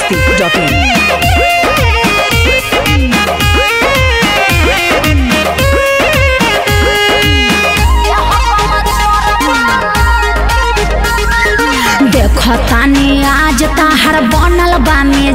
masti.in. देखो तानी आज ताहर बनल बा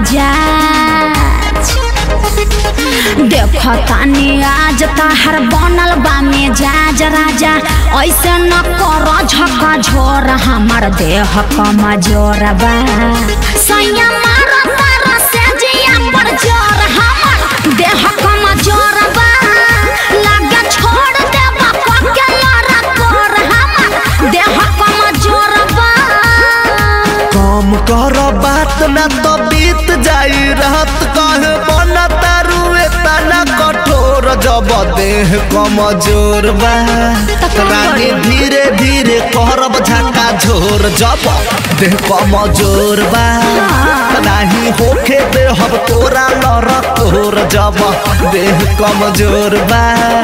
मेजाज देखो तानी आज ताहर बनल बा मेजाज राजा ऐसे न कर झका झोर हमर देह कमजोर बा सैया मार तारा से जिया पर जोर हमर देह कमजोर बा लागे छोड़ देबा पके लड़ा कर हमर देह कमजोर बा कम कर बात न तो बीत जाई रात कहे बन तारू तना कठोर जब देह कमजोर बा रानी धीरे धीरे करब झका झोर जब देह कमजोर बा नाही होखे देहब तोरा लड़ तोर जब देह कमजोर बा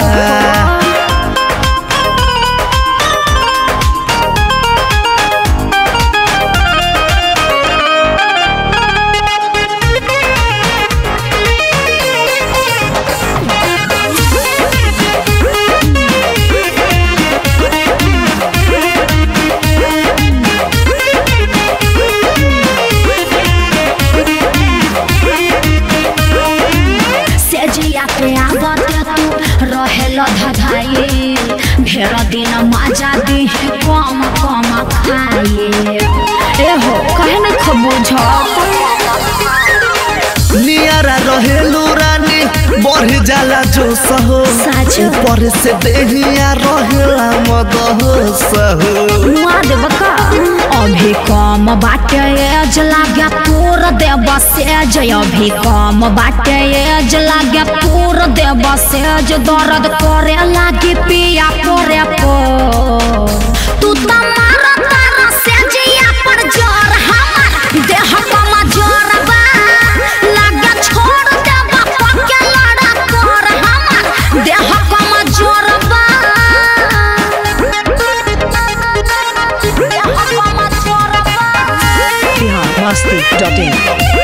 सेजिया पे आवत तू रहेल धधाई ढेर दिन मजा दी कम कम खाए ए हो कहे न खबूझ नियारा रहेलू रानी बढ़ जाला जो सहो सच। ऊपर से देहिया रहेला मद सहो मुआ देब का अभी कम बाटे एज लागे पूर देब सेज अभी कम बाटे एज लागे पूर देब सेज दर्द करे लागी पिया करे पो तू त मार तारा सेजिया पर जोर हमर देह कम जोर बा लागे छोड़ देब पके लड़ा कर हमर देह कम जोर बा Bihar masti.in.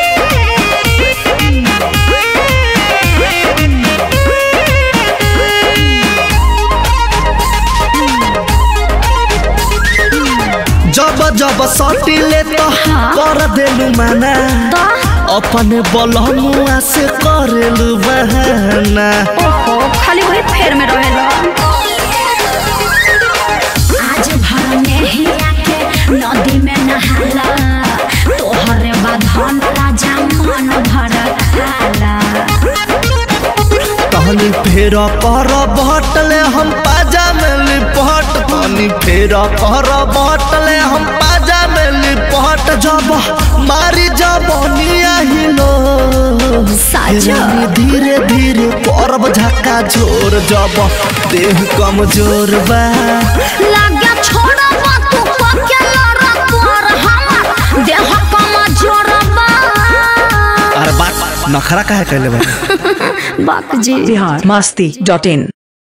जब जब सटिले तो कर देलू माना अपने बलमुआ से करेलू बहाना ओहो खाली वही फेर में रहेला आज भर में ही आके नदी में नहाला तोहरे बाधन राजा मन भर खाला तहनी फेर कर बटले हम पाजा में लिपट तहनी फेर कर बटले हम पाजा में लिपट जब मारी जब हिलो साजा। रानी धीरे धीरे करब झक्का झोर जब देह कमजोर बा लागे छोड़ब तू पके लड़ कर हमर देह कमजोर बा अरे बात नखरा काहे कैले बा बाप जी Bihar masti.in.